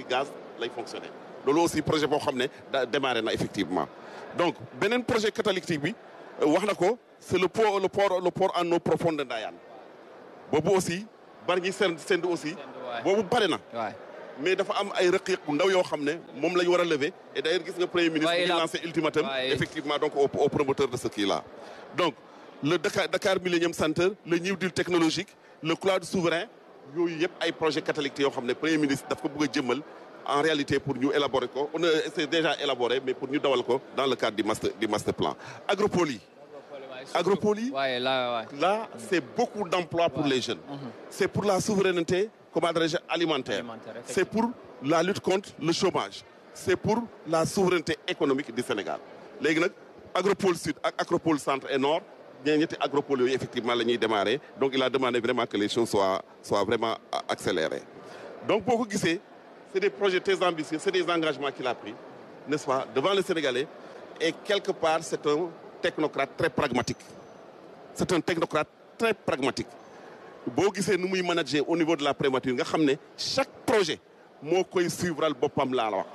gaz lay fonctionner loolu aussi projet boo xam ne da démarré na effectivement donc beneen projet catalytique bi wax na ko c'est le port le port le port en eau profonde de Ndayane boobu aussi bari ñi seen seen aussi boobu pare na waay mais dafa am ay rëq-rëq bu ndaw yoo xam ne moom la ñu war a lever et d'ailleurs gis nga premier ministre Ouais, di il a- lancé ultimatum Ouais. effectivement donc au, au promoteur de ce qui là donc le Dakar Dakar Millennium Center le New Deal technologique le cloud souverain yooyu yëpp ay projet catalytique yoo xam ne premier ministre daf ko bëgg a jëmmal en réalité pour ñu élaborer ko on a c'est déjà élaboré mais pour ñu dawal ko dans le cadre du master du master plan agropole yi agropole yi waaye la waay là c'est beaucoup d'emplois pour les jeunes c'est pour la souveraineté comment dirais-je alimentaire Alimentaire, effectivement. c'est pour la lutte contre le chômage c'est pour la souveraineté économique du Sénégal léegi nag agropole sud ak agropole centre et nord ñee ñetti agropole yooyu effectivement la ñuy démarrer donc il a demandé vraiment que les choses soient soient vraiment a- accélérées donc boo ko gisee c'est des projets très ambitieux c'est des engagements qu'il a pris n'est-ce pas devant les Sénégalais et quelque part c'est un technocrate très pragmatique c'est un technocrate très pragmatique boo gisee nu muy manager au niveau de la primature nga xam ne chaque projet moo koy suivral boppam laa la wax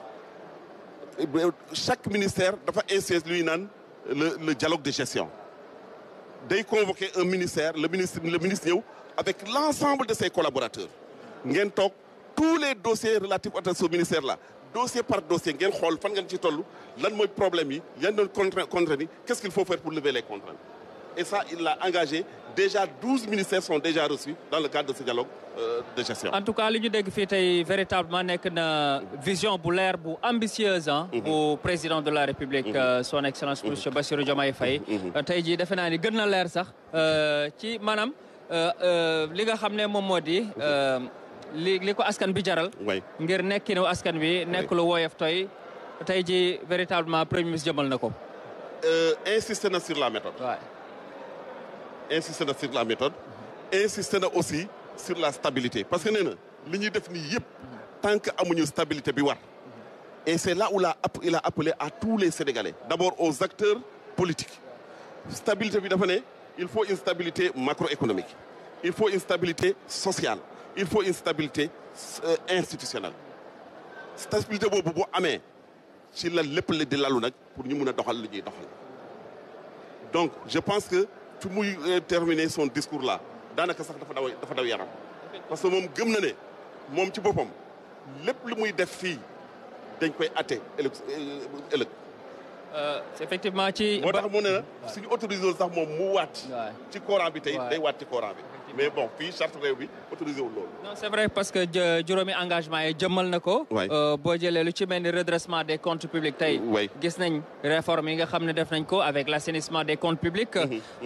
chaque ministère dafa insister luy naan le le dialogue de gestion day convoquer un ministère le ministre le ministre ñëw avec l'ensemble de ses collaborateurs ngeen toog tous les dossiers relatifs à ce ministère là dossier par dossier ngeen xool fan ngeen ci toll lan mooy problème yi yan doon contrainte contrainte yi qu'est-ce qu'il faut faire pour lever les contraintes et ça il l'a engagé déjà douze ministères sont déjà reçus dans le cadre de ce dialogue euh, de gestion en tout cas li ñu dégg fii tey véritablement nekk na vision bu leer bu ambitieuse ah. bu président de la république euh, son excellence monsieur Bassirou Diomaye Faye. Euh, tey jii defe naa ni gën na leer sax euh, ci maanaam euh, euh, li nga xam ne moom moo di euh, li li ko askan bi jaral. way ngir nekkinu askan bi nekk lu woyof toy tey jii véritablement premier ministre jëmal na ko. euh, insisté na sur la méthode waay insisté na sur la méthode insisté na aussi sur la stabilité parce que nee na li ñuy def nii yëpp tant que amuñu stabilité bi war et c'est là où la il a appelé à tous les Sénégalais d'abord aux acteurs politiques stabilité bi dafa ne il faut une stabilité macroéconomique il faut une stabilité sociale il faut une stabilité euh, institutionnelle stabilité boobu bu amee ci la lépp la di lalu nag pour ñu mun a doxal li ñuy doxal donc je pense que fi muy euh, terminer son discours là daanaka sax dafa daw dafa daw yaram parce que moom gëm na ne moom ci boppam lépp lu muy def fii dañ koy atte ëllëg euh, ëllëg Euh, effectivement ci. moo tax mu ne na suñu autorisé wul sax moom mu waat waay. ci Coran bi tey Ouais. day waat ci Coran bi mais bon fii charte réew bi autorisé wul loolu non c'est vrai parce que jë- juróomi engagement yi jëmmal na ko. Ouais. Euh, boo jëlee lu ci mel ni redressement des comptes publics tey. Ouais. gis nañ réforme yi nga xam ne def nañ ko avec l'assainissement des comptes publics.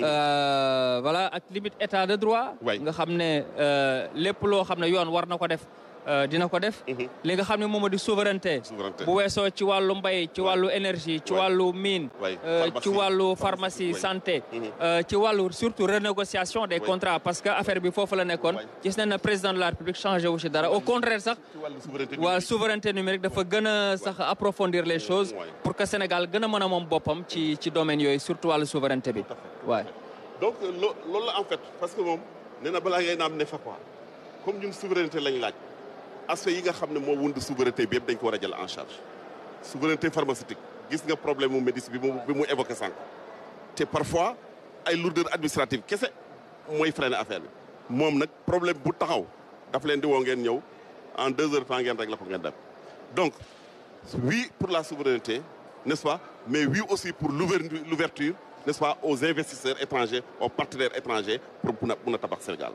Euh, voilà ak limite état de droit. Ouais. nga xam ne euh, lépp loo xam ne yoon war na ko def euh, dina ko def. li nga xam ne moom moo di souveraineté. Souveraineté. bu weesoo ci wàllu mbay ci wàllu énergie ci Ouais. wàllu mine. Ouais. euh, Pharmacie. ci wàllu Pharmacie. pharmacie Ouais. santé. Mhm. euh, ci wàllu surtout renégociation des Ouais. contrats parce que affaire bi foofu la nekkoon. Ouais. gis nañ ne président de la république changé wu ci dara au contraire sax ci wàllu souveraineté waa souveraineté numérique dafa gën a sax approfondir les choses Ouais. pour que Sénégal gën a mën a moom boppam ci ci domaine yooyu surtout wàllu souveraineté bi waay donc lo loolu la en fait parce que moom nee na balaa ngay naam ne fa quoi comme ñun souveraineté lañ laaj aspect yi nga xam ne moo wund souveraineté bi yëpp dañ ko war a jël en charge souveraineté pharmaceutique gis nga problème mu médecine bi mu bi mu évoqué sànq te parfois ay lourdeur administrative kese mooy freiner affaire bi moom nag problème bu taxaw daf leen di woo ngeen ñëw en deux heures de temps ngeen rek la ko ngeen dem donc oui pour la souveraineté n'est-ce pas mais oui aussi pour l'ouverture l'ouverture n'est-ce pas aux investisseurs étrangers aux partenaires étrangers pour mun a mun a tabax Sénégal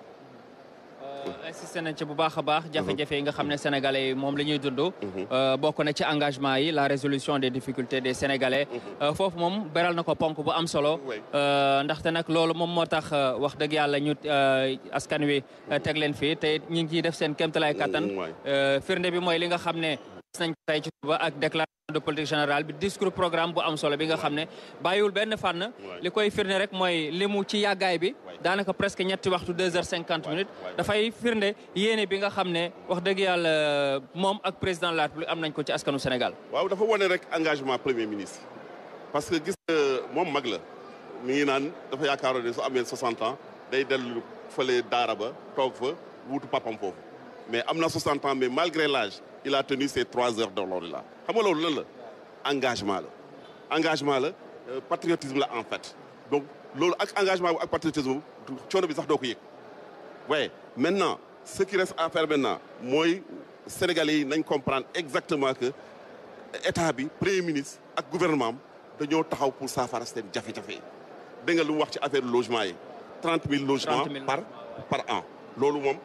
insisté nañ ci bu baax a baax jafe-jafe yi nga xam ne sénégalais yi moom la ñuy dund Euh, bokk na ci engagement yi la résolution des difficultés des sénégalais Euh, foofu moom beral na ko ponk bu am solo Oui. Euh, ndaxte nag loolu moom moo tax euh, wax dëgg yàlla ñu euh, askan wi euh, teg leen fii te it ñu ngi ciy def seen kéemtalaay kattan Mm, waay. Euh, firnde bi mooy li nga xam ne gis nañ ko tey ci suba ak déclaration de politique générale bi discours programme bu am solo bi nga xam ne bàyyiwul benn fànn li koy firnde rek mooy li mu ci yàggaay bi daanaka presque ñetti waxtu deux heures cinquante minutes dafay firnde yéene bi nga xam ne wax dëgg yàlla moom ak président de la république am nañ ko ci askanu Sénégal waaw dafa wane rek engagement premier ministre parce que gis nga moom mag la mi ngi naan dafa yaakaaroon ne su amee 60 ans day dellu fële daara ba toog fa wuutu papam foofu mais am na 60 ans mais malgré l'âge il a tenu ses trois heures de l'ordre là xam nga loolu lan la engagement la engagement la patriotisme la en fait donc loolu ak engagement bu ak patriotisme coono bi sax doo ko yëg waaye maintenant ce qui reste à faire maintenant mooy Sénégalais yi nañ comprendre exactement que état bi premier ministre ak gouvernement am dañoo taxaw pour saafara seen jafe-jafe dégg nga lu mu wax ci affaire logement yi trente mille logements par par an loolu moom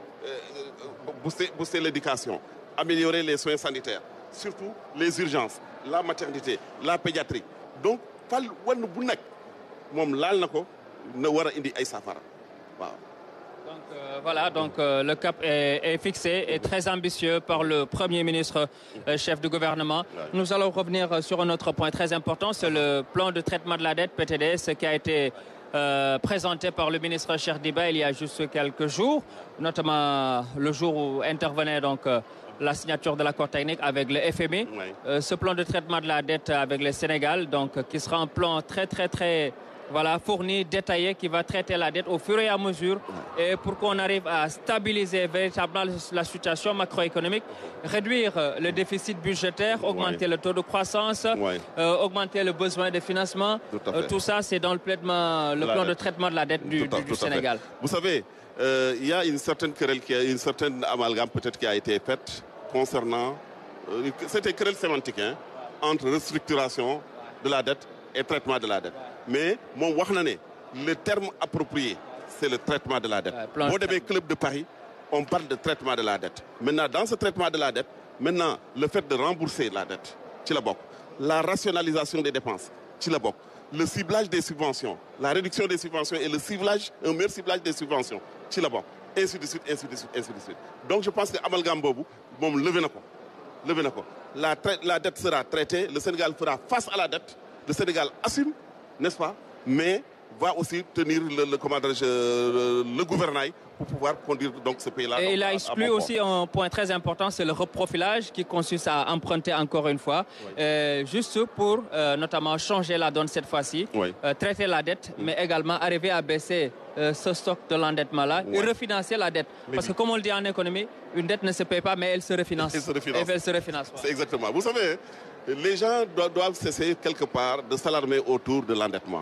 booster booster l'éducation améliorer les soins sanitaires surtout les urgences la maternité la pédiatrie donc fal wann bu nekk moom laal na ko na war a indi ay saafara waaw Donc euh, voilà, donc euh, le cap est, est, fixé et très ambitieux par le Premier ministre, euh, chef du gouvernement. Nous allons revenir sur un autre point très important, c'est le plan de traitement de la dette PTDS qui a été présenté par le ministre Cheikh Diba il y a juste quelques jours, notamment le jour où intervenait donc la signature de l'accord technique avec le FMI. Oui. ce plan de traitement de la dette avec le Sénégal, donc qui sera un plan très très très voilà, fourni, détaillé, qui va traiter la dette au fur et à mesure et pour qu'on arrive à stabiliser véritablement la situation macroéconomique, réduire le déficit budgétaire, augmenter Ouais. le taux de croissance, Ouais. euh, augmenter le besoin de financement. Tout à Euh, fait. tout ça, c'est dans le, plaidement- le La plan de dette. traitement de la dette du, Tout à- du- du tout à fait. Sénégal. Vous savez, euh, il y a une certaine querelle, qui a, une certaine amalgame peut-être qui a été faite concernant, euh, c'était querelle sémantique, hein, entre restructuration de la dette et traitement de la dette. Mais mon wax na ne le terme approprié, c'est le traitement de la dette. Ouais, plan de Boo demee traitement. club de Paris, on parle de traitement de la dette. Maintenant, dans ce traitement de la dette, maintenant, le fait de rembourser la dette, ci la bokk. La rationalisation des dépenses, ci la bokk. Le ciblage des subventions, la réduction des subventions et le ciblage, un meilleur ciblage des subventions, ci la bokk. Ainsi de suite, ainsi de suite, ainsi de suite. Donc je pense que amalgame boobu moom levé na ko. Levé na ko. La, trai- la dette sera traitée, le Sénégal fera face à la dette, le Sénégal assume, n'est-ce pas Mais va aussi tenir le, le, comment dirais-je, euh, le gouvernail pour pouvoir conduire donc ce pays-là. Et donc, il à- a à exclu bon port. aussi un point très important, c'est le reprofilage qui consiste à emprunter encore une fois, euh, juste pour euh, notamment changer la donne cette fois-ci, Oui. euh, traiter la dette, mais également arriver à baisser euh, ce stock de l'endettement-là et Ouais. refinancer la dette. Mais Parce oui. que comme on le dit en économie, une dette ne se paye pas, mais elle se refinance. Elle se refinance. Et elle se refinance. C'est exactement. Vous savez, les gens doivent, doivent cesser quelque part de s'alarmer autour de l'endettement.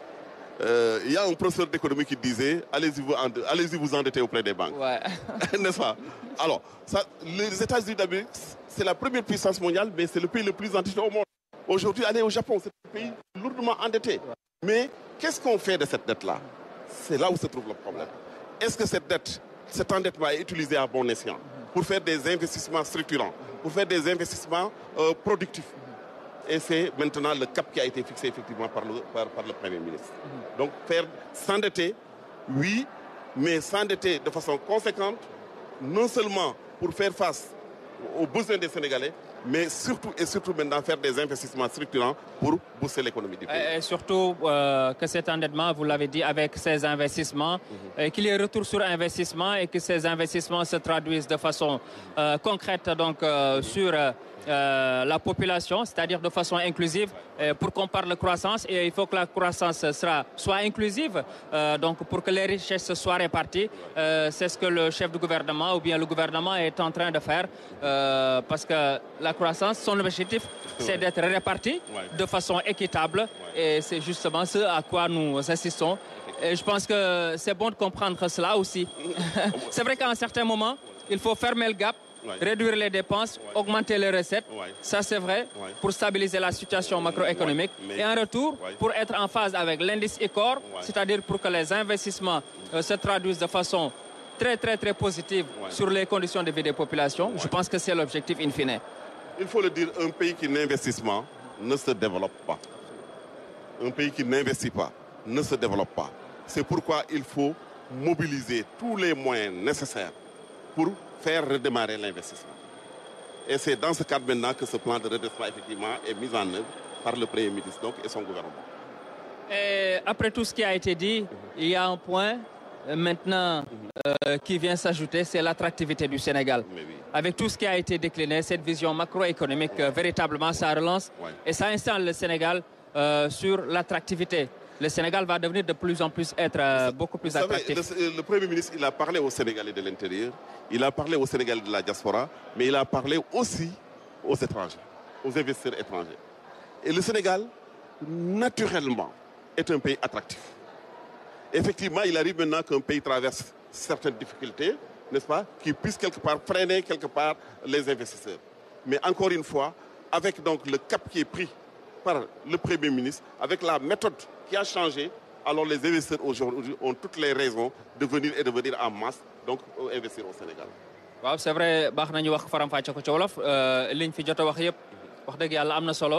Euh, Il y a un professeur d'économie qui disait allez-y vous, ende- allez-y vous endetter auprès des banques. Ouais. N'est-ce pas Alors, ça, les États-Unis d'Amérique, c'est la première puissance mondiale, mais c'est le pays le plus endetté au monde. Aujourd'hui, aller au Japon, c'est un pays lourdement endetté. Mais qu'est-ce qu'on fait de cette dette-là C'est là où se trouve le problème. Est-ce que cette dette, cet endettement est utilisé à bon escient pour faire des investissements structurants, pour faire des investissements euh, productifs et c'est maintenant le cap qui a été fixé effectivement par le, par, par le Premier ministre. Donc faire s'endetter, oui, mais s'endetter de façon conséquente, non seulement pour faire face aux besoins des Sénégalais, mais surtout et surtout maintenant faire des investissements structurants pour booster l'économie du pays. Et, et surtout euh, que cet endettement, vous l'avez dit, avec ces investissements, et qu'il y ait retour sur investissement et que ces investissements se traduisent de façon euh, concrète donc, euh, sur euh, euh, la population, c'est-à-dire de façon inclusive, euh, pour qu'on parle de croissance. Et il faut que la croissance sera, soit inclusive, euh, donc pour que les richesses soient réparties. Euh, C'est ce que le chef du gouvernement ou bien le gouvernement est en train de faire, euh, parce que la croissance, son objectif, c'est d'être répartie Ouais. de façon équitable et c'est justement ce à quoi nous assistons. Et je pense que c'est bon de comprendre cela aussi. c'est vrai qu'à un certain moment, il faut fermer le gap, Ouais. réduire les dépenses, augmenter les recettes. Ouais. Ça, c'est vrai Ouais. pour stabiliser la situation macroéconomique. Ouais. Mais- Et en retour, Ouais. pour être en phase avec l'indice ICOR, Ouais. c'est-à-dire pour que les investissements euh, se traduisent de façon très, très, très positive Ouais. sur les conditions de vie des populations. Je pense que c'est l'objectif in fine. Il faut le dire, un pays qui n'investit pas ne se développe pas. Un pays qui n'investit pas ne se développe pas. C'est pourquoi il faut mobiliser tous les moyens nécessaires pour faire redémarrer l'investissement. Et c'est dans ce cadre maintenant que ce plan de redressement effectivement est mis en œuvre par le Premier ministre donc, et son gouvernement. Et après tout ce qui a été dit, il y a un point euh, maintenant euh, qui vient s'ajouter, c'est l'attractivité du Sénégal. Mais oui. Avec tout ce qui a été décliné, cette vision macroéconomique, euh, véritablement, ça relance Ouais. et ça installe le Sénégal euh, sur l'attractivité. le Sénégal va devenir de plus en plus être euh, beaucoup plus Vous savez, attractif. le, le Premier ministre, il a parlé aux Sénégalais de l'intérieur, il a parlé aux Sénégalais de la diaspora, mais il a parlé aussi aux étrangers, aux investisseurs étrangers. Et le Sénégal, naturellement, est un pays attractif. Effectivement, il arrive maintenant qu'un pays traverse certaines difficultés, n'est-ce pas, qui puisse quelque part freiner quelque part les investisseurs. Mais encore une fois, avec donc le cap qui est pris par le Premier ministre, avec la méthode qui a changé, alors les investisseurs aujourd'hui ont toutes les raisons de venir et de venir en masse, donc euh, investir au Sénégal. waaw c'est vrai baax nañu wax faram-fàcce ko ci wolof euh, liñ fi jot a wax yëpp wax dëgg yàlla am na solo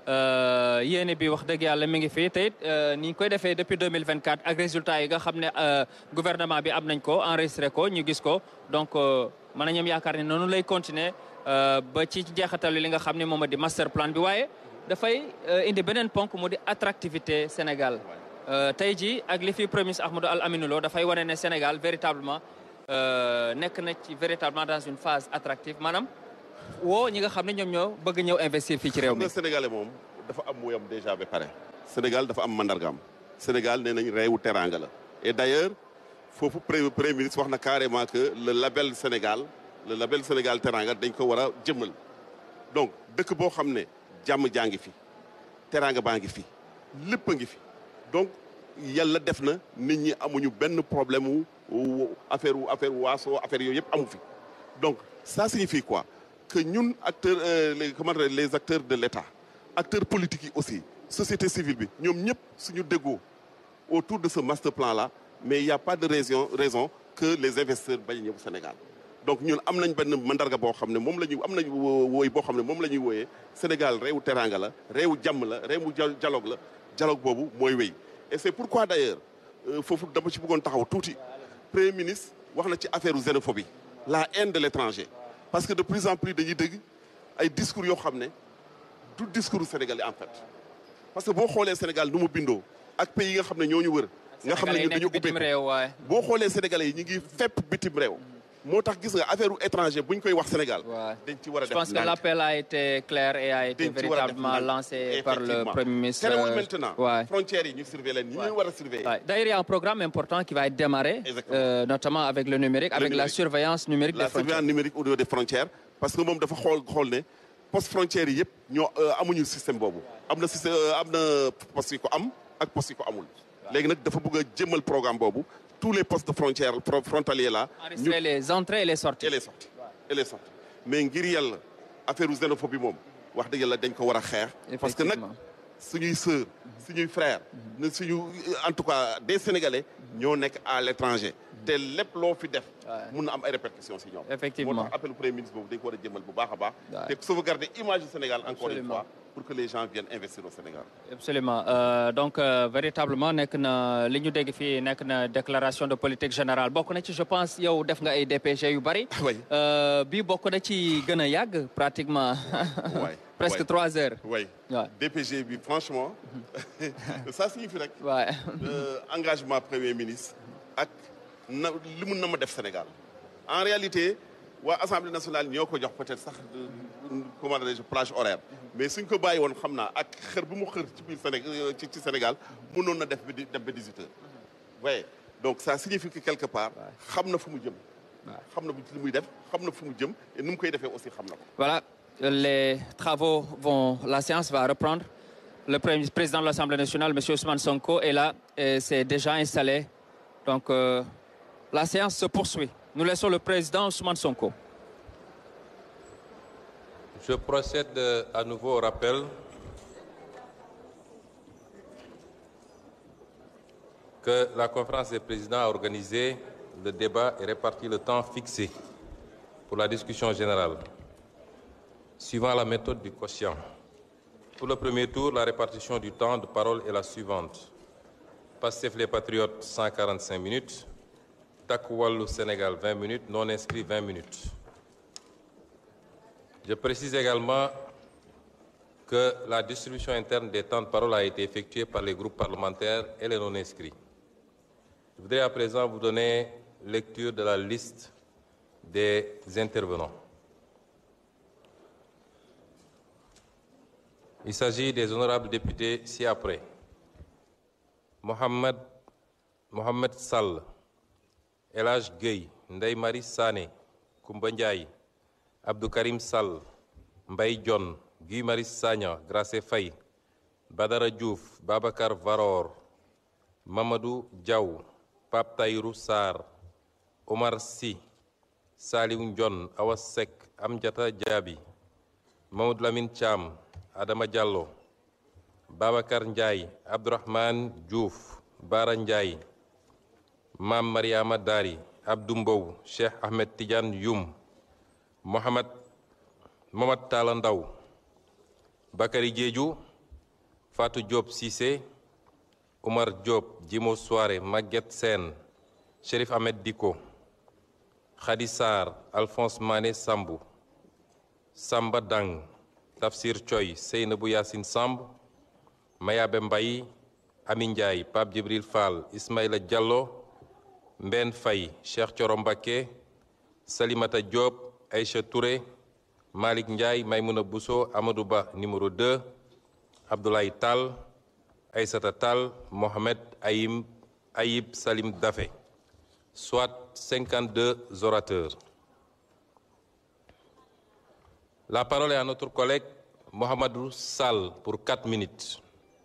euh, yéene bi wax dëgg yàlla mi ngi fi te it euh, ni ñu koy defee depuis 2024 ak résultats yi nga xam ne euh, gouvernement bi am nañ ko enregistré ko ñu gis ko donc euh, mën nañu am yaakaar ne noonu lay continuer euh, ba ci jeexatal li nga xam ne moom di master plan bi waaye dafay euh, indi beneen ponk mu di attractivité Sénégal Euh, tey jii ak li fi premier ministre Ahmadou Al Aminou Lo dafay wane ne Sénégal véritablement euh, nekk na ci véritablement dans une phase attractive maanaam woo ñi nga xam ne ñoom ñoo bëgg ñëw investir fii ci réew xam mi. nga sénégalais moom dafa am wuyam déjà ba pare Sénégal dafa am mandargaam Sénégal nee nañ réewu teraanga la et d'ailleurs foofu pré- premier ministre wax na carrément que le label Sénégal le label Sénégal teraanga dañ ko war a jëmmal donc dëkk boo xam ne jàmm jaa ngi fi teraanga baa ngi fi lépp a ngi fi donc yàlla def na nit ñi amuñu benn problème wu wu affaire wu affaire waaso affaire yooyu yëpp amu fi donc ça signifie quoi que ñun acteurs euh, les comment dire, les acteurs de l'État acteurs politiques yi aussi société civile bi ñoom ñëpp suñu déggoo autour de ce master plan là mais il y a pas de raison raison que les investisseurs bañ a ñëw Sénégal donc ñun am nañ benn mandarga boo xam ne moom la ñuy am nañ wo- wooy boo xam ne moom la ñuy wooyee Sénégal réewu teraanga la réewu jàmm la réewu dia- dialogue la dialogue boobu mooy wéy et c'est pourquoi d'ailleurs euh, foofu dama ci bëggoon taxaw tuuti premier ministre wax na ci affaire xénophobie la haine de l'étranger parce que de plus en plus dañuy dégg ay discours yoo xam ne du discours sénégalais en fait parce que boo xoolee Sénégal nu mu bindoo ak pays yi nga xam ne ñoo ñu wër nga xam ne Sénégalais yi ñun dañu nekk bitim ubbeeku réew waaye. boo xoolee sénégalais yi ñu ngi fépp bitim réew moo tax gis nga affaire u étranger bu ñu koy wax Sénégal Ouais. dañ ci war a Je def pense que ndànk. l'appel a été clair et a été dañ ci war a def véritablement ndànk. lancé par le Effectivement. Premier ministre. terewul euh, maintenant ouais. frontières yi ñu surveiller leen ñi Ouais. ñu war a surveiller Ouais. D'ailleurs, il y a un programme important qui va être démarré, Exactement. euh, notamment avec le numérique, avec la numérique. surveillance numérique la des frontières. surveillance numérique au niveau des frontières parce que moom dafa xool xool ne poste frontières yi yëpp ñoo euh, amuñu système boobu am na système euh, am na poste yi ko am ak poste yi ko amul léegi nag dafa bëgg a jëmmal programme boobu tous les postes de frontières fro- frontaliers là ñu Enregistrer les entrées et les sorties. et les sorties et les sorties mais ngir yàlla affaire u xénophobie moom wax dëgg yàlla dañ ko war a xeex parce que nag Effectivement. suñuy sœur suñuy frère ne suñu en tout cas des sénégalais ñoo nekk à l'étranger te lépp loo fi def mun na am ay répercussions si ñoom Effectivement. moo tax appel premier ministre boobu dañ ko war a jëmal bu baax a baax Ouais. te sauvegarder image du Sénégal encore une Absolument. fois pour que les gens viennent investir au Sénégal Absolument Euh, donc euh, véritablement nekk na li ñu dégg fii nekk na déclaration de politique générale bokk na ci je pense yow def nga ay DPG yu bari. Oui. Euh, bii bokk na ci gën a yàgg pratiquement. Ouais. presque Ouais. trois heures. oui Ouais. DPG bi franchement ça signifie rek Ouais. euh, engagement premier ministre ak na li mun na ma def Sénégal en réalité waa assemblée nationale ñoo ko jox peut-être sax euh, comment dirais-je plage horaire mais suñ ko bàyyi woon xam naa ak xër bu mu xër ci biir Sénégal ci ci Sénégal mënoon na def ba di def ba 18 heures. voyez donc ça signifie que quelque part xam na fu mu jëm. xam na li muy def xam na fu mu jëm et nu mu koy defee aussi xam na ko. Voilà, les travaux vont, la séance va reprendre. Le premier- président de l'Assemblée nationale, M. Ousmane Sonko, est là et s'est déjà installé. Donc, euh, la séance se poursuit. Nous laissons le président Ousmane Sonko. Je procède euh, à nouveau au rappel que la conférence des présidents a organisé le débat et réparti le temps fixé pour la discussion générale, suivant la méthode du quotient. Pour le premier tour, la répartition du temps de parole est la suivante. Pastef les Patriotes, 145 minutes. Takku Wallu Sénégal, 20 minutes. Non inscrit, 20 minutes. Je précise également que la distribution interne des temps de parole a été effectuée par les groupes parlementaires et les non-inscrits. Je voudrais à présent vous donner lecture de la liste des intervenants. Il s'agit des honorables députés ci-après. Mohamed Mohamed Sall El Hadj Gueye Ndeye Marie Sané Koumba Ndiaye Abdou Karim Sall Mbaye Dione Guy Marius Sagna Gracé Faye Badara Diouf Babacar Varor Mamadou Diaw Pape Tayrou Sarr Omar Sy Saliou Ndione Awa Seck Amdiata Diaby Mamadou Lamine Thiam Adama Diallo Babacar Ndiaye Abdourahmane Diouf Bara Ndiaye Mam Mariama Dari Abdou Mbow Cheikh Ahmed Tidiane Youm Mohamed Mohamed Talla Ndaw Bakary Diédhiou Fatou Diop Cissé Oumar Diop Djimo Soare Maguette Sène Chérif Ahmed Diko Khady Sarr Alphonse Mané Sambou Samba Dang Tafsir Thioy Seynabou Yacine Samb Mayabe Mbaye Ami Ndiaye Pape Djibril Fall Ismaïla Diallo Mbène Faye Cheikh Thioro Mbacké Salimata Diop Aïcha Touré Malick Ndiaye Maïmouna Bousso Amadou Ba numéro 2 Abdoulaye Tall Aïssata Tall Mohamed Ayim Ayib Salim Dafé soit 52 orateurs. La parole est à notre collègue Mohamedou Sall pour 4 minutes.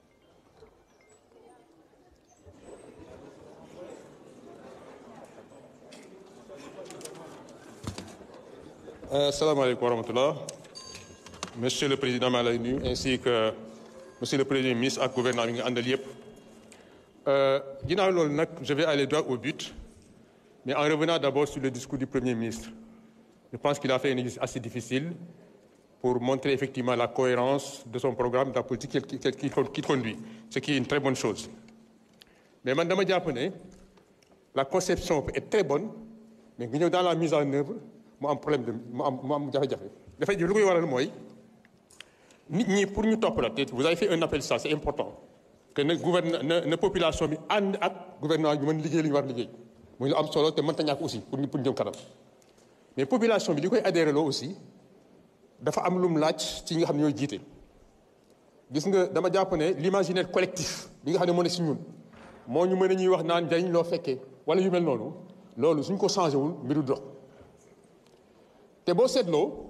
asalaamaaleykum wa rahmatullah monsieur le président maa lay nuyu ainsi que monsieur le premier ministre ak gouvernement bi nga àndal yépp ginnaaw loolu nag je vais aller droit au but mais en revenant d'abord sur le discours du premier ministre je pense qu'il a fait un exercice assez difficile pour montrer effectivement la cohérence de son programme de la politique qu'il conduit ce qui est une très bonne chose mais man dama jàpp ne la conception peut être très bonne mais nga ñëw dans la mise en œuvre mu am problème de mu am mu am jafe-jafe dafay lu koy waral mooy nit ñi pour ñu topp la te vous avez fait un appel ça c'est important que na gouverne na na population bi ànd ak gouvernement bi mën liggéey li ñu war liggéey muy lu am solo te mënta ñàkk aussi pour ñu pour ñu jëm kanam mais population bi li koy adhéré loo aussi dafa am lu mu laaj ci ñi nga xam ne ñooy jiite. gis nga dama jàpp ne l'imaginaire collectif bi nga xam ne moo ne si ñun moo ñu mën a ñuy wax naan njariñ loo fekkee wala yu mel noonu loolu suñ ko changé wul mbiru dox. te boo seetloo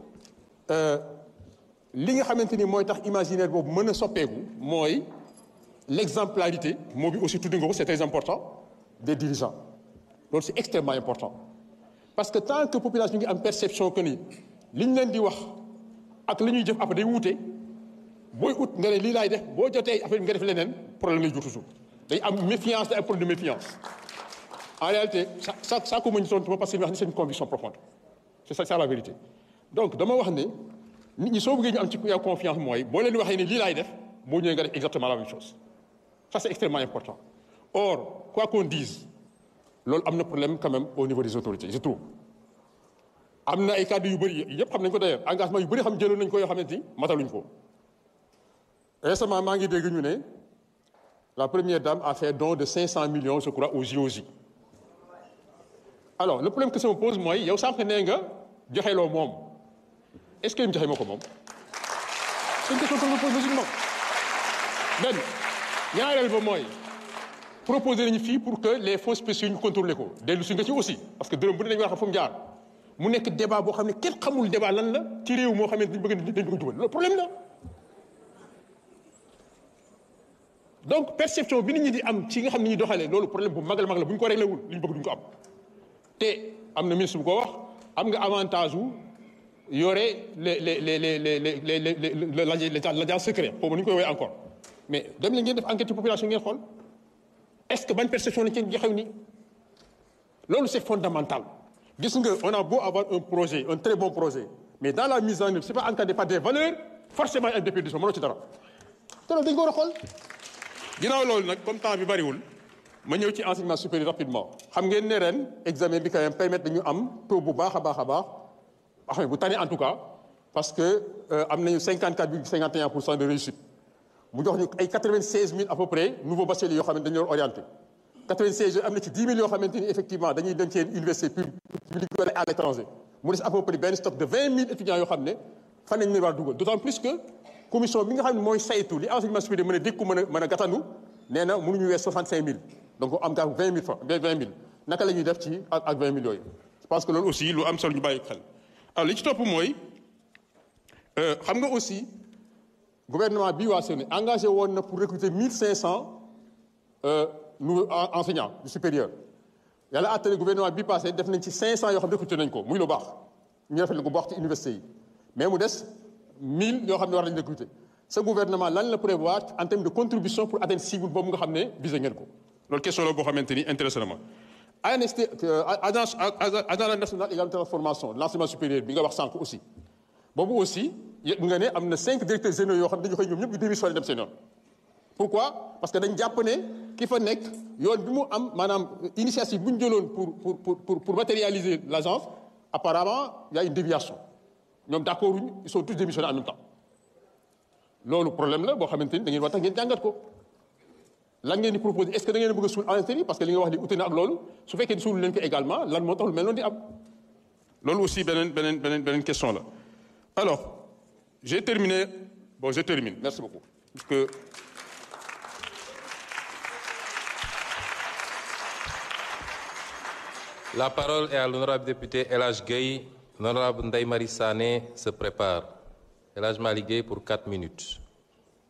li nga xamante ni mooy tax imaginaire boobu mën a soppeeku mooy l'exemplarité moo bi aussi tudd nga ko c'est très important des dirigeants loolu c'est extrêmement important parce que tant que population ngi am perception que ni li ñu leen di wax ak li ñuy jëf après day wuute booy ut nga ne lii laay def boo jotee affaire bi nga def leneen problème lay jur toujours day am méfiance day am problème de méfiance en réalité ça ça ça ko mën ñu tontu parce que ñu wax ni c'est une conviction profonde c'est ça c'est la vérité donc dama wax ne nit ñi soo bëggee ñu am ci yow confiance mooy boo leen waxee ni lii laay def boo ñëwee nga def exactement la même chose ça c'est extrêmement important or quoi qu'on dise loolu am na problème quand même au niveau des autorités je trouve am na ay cadres yu bëri yëpp xam nañ ko d'ailleurs engagement yu bëri xam jëloon nañ ko yoo xamante ni mataluñ ko récemment maa ngi dégg ñu ne la première dame a fait don de 500 millions je crois aux JOJ alors le problème que ça me pose mooy yow sànq nee nga joxeloo moom est-ce que mu joxe moo ko moom c'est une question que je me pose logiquement benn ñaareel ba mooy proposer nañu fii pour que les fonds spéciaux ñu contrôler ko dellu si nga ci aussi parce que dërëm bu ne dañu war a xam fu mu jaar mu nekk débat boo xam ne kenn xamul débat lan la ci réew moo xam ne dañu bëgg dañu bëgg jubal loolu problème la donc perception bi nit ñi di am ci nga xam ne ñuy doxalee loolu problème bu mag la mag la bu ñu ko réglé wul li ñu bëgg duñu ko am te am na ministre bu ko wax am nga avantage wu yore les les les les les les les les l'agence secret xaw ma nu ñu koy woowee encore mais dem leen ngeen def enquête population ngeen xool est-ce que ban perception lañ ci joxew nii loolu c'est fondamental gis nga on a beau avoir un projet un très bon projet mais dans la mise en œuvre c'est pas encadré par des valeurs forcément ay déperdition mënoo ci dara te loolu dañ ko war a xool ginnaaw loolu nag comme temps bi bariwul ma ñëw ci enseignement supérieur rapidement xam ngeen ne ren examen bi quand même permettre dañu am taux bu baax a baax a baax xam bu tane en tout cas parce que am nañu 54 virgule 51 pour cent de réussite mu jox ñu ay 96 000 à peu près nouveaux bacheliers yoo xam ne dañu leen orienté 96 yooyu am na ci 10 000 yoo xamante ni effectivement dañuy dem ci université publique wala à l'étranger mu des à peu près benn stock de 20 000 étudiants yoo xam ne fan nañu leen war a dugal d'autant plus que commission bi nga xam ne mooy saytu li enseignement supérieur mën a dékku mën a mën a gàttandu nee na mënuñu wees 65000 donc am nga 20 000 francs 20 000 naka la ñuy def ci ak ak 20 000 yooyu je pense que loolu aussi lu am solo ñu bàyyi xel alors li ci topp mooy xam nga aussi gouvernement bi waa Sénégal engagé woon na pour recruter 1500 nouveaux enseignants du supérieur yàlla àttale gouvernement bi passé def nañ ci 500 yoo xam ne recruter nañ ko muy lu baax ñu rafetlu ko bu baax ci université yi mais mu des 1000 yoo xam ne war nañ recruter ce gouvernement lan la prévoir en termes de contribution pour atteindre cible boobu nga xam ne visé ngeen ko loolu question la boo xamante ni intéressé na ma ANST agence agence nationale égalité de formation l'enseignement supérieur bi nga wax sànq aussi boobu aussi nga ne am na cinq directeurs généraux yoo xam ne dañu koy ñoom ñëpp ñu démissionné dem seen yoon pourquoi parce que dañ jàpp ne ki fa nekk yoon bi mu am maanaam initiative bu ñu jëloon pour pour pour pour matérialiser l'agence apparemment il y a une déviation ñoom d'accord uñ ils sont tous démissionnés en même temps loolu problème la boo xamante ni da ngeen war tax ngeen jàngat ko lan ngeen di proposer est-ce que da ngeen bëgg a suul ANST parce que li nga wax li ute na ak loolu su fekkee ni suul leen ko également lan moo tax lu mel noonu di am loolu aussi beneen beneen beneen beneen question la alors j'ai terminé bon je termine merci beaucoup parce que La parole est à l'honorable député El Hadj Gueye. L'honorable Ndeye Marie Sané se prépare. El Hadj Malick Gueye pour quatre minutes.